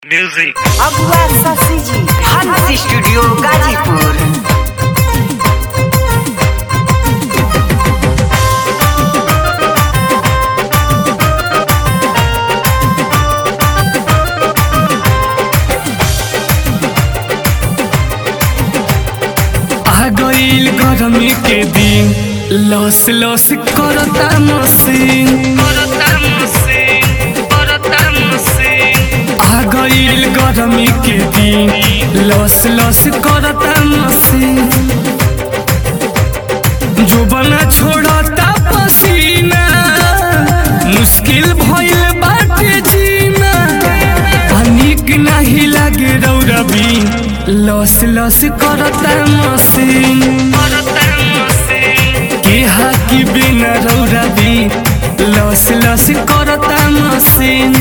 Music. अगुआ शशि जी हंस स्टूडियो गाजीपुर आ गईल गरमी के दिन लस लस करता मसीन आ गईल गरमी के दिन लस लस करता मसीन जो बना छोड़ता पसीना मुश्किल भइल बाटे जीना आ नीक नाही लागे रौरबी लस लस करता मसीन के हाकी बिना रौरबी लस लस करता मसीन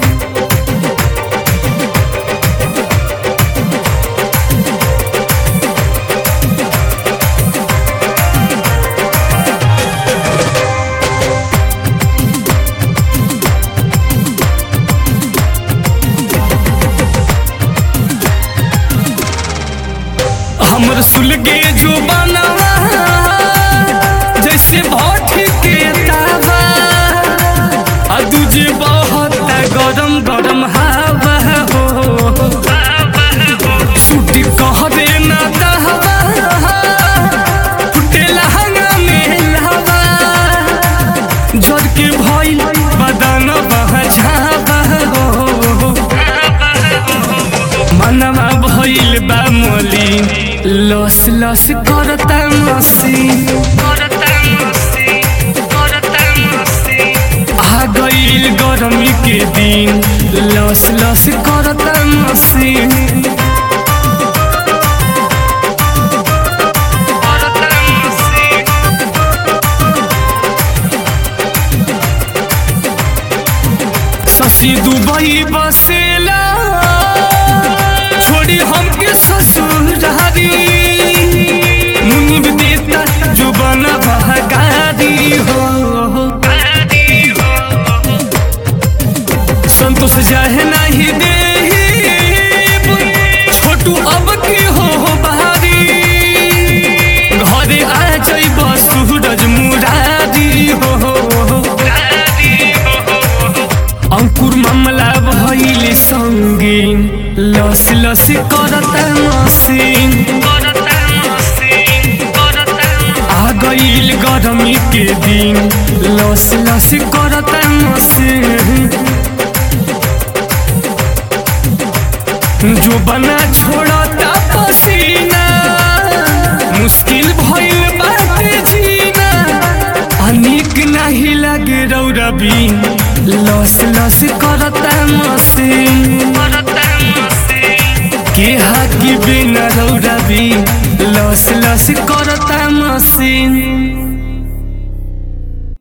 हमर सुलगे जो बनवा जैसे भट्ट के तावा आ दूजे बहुत गरम गरम हवा हो छुट्टी कह दे ना दहवा फुटेला हंगा में लहवा जर के भइल बदन बह झावा हो मनवा भइल बा मलिन लस लस करता मसीन आ गईल गरमी के दिन लस लस करता मसीन शशि दुबई बसेला छोड़ी हमके ससुरारी मुनिब देता जो बना बहगारी हो संतोष जाहे नहीं दे छोटू अब की हो बहारी घरे आ जइब सूरज मुरारी हो अंकुर मामला भइल संगीन लस लस करता मसीन आ गईल गरमी के दिन लस लस करता मसीन जो बना छोड़ता पसीना मुश्किल भइल बाटे जीना अनिक नहीं लगे रौरबी लस लस करता मसीन के हाकी बिना रौरबी लस लस करता मसीन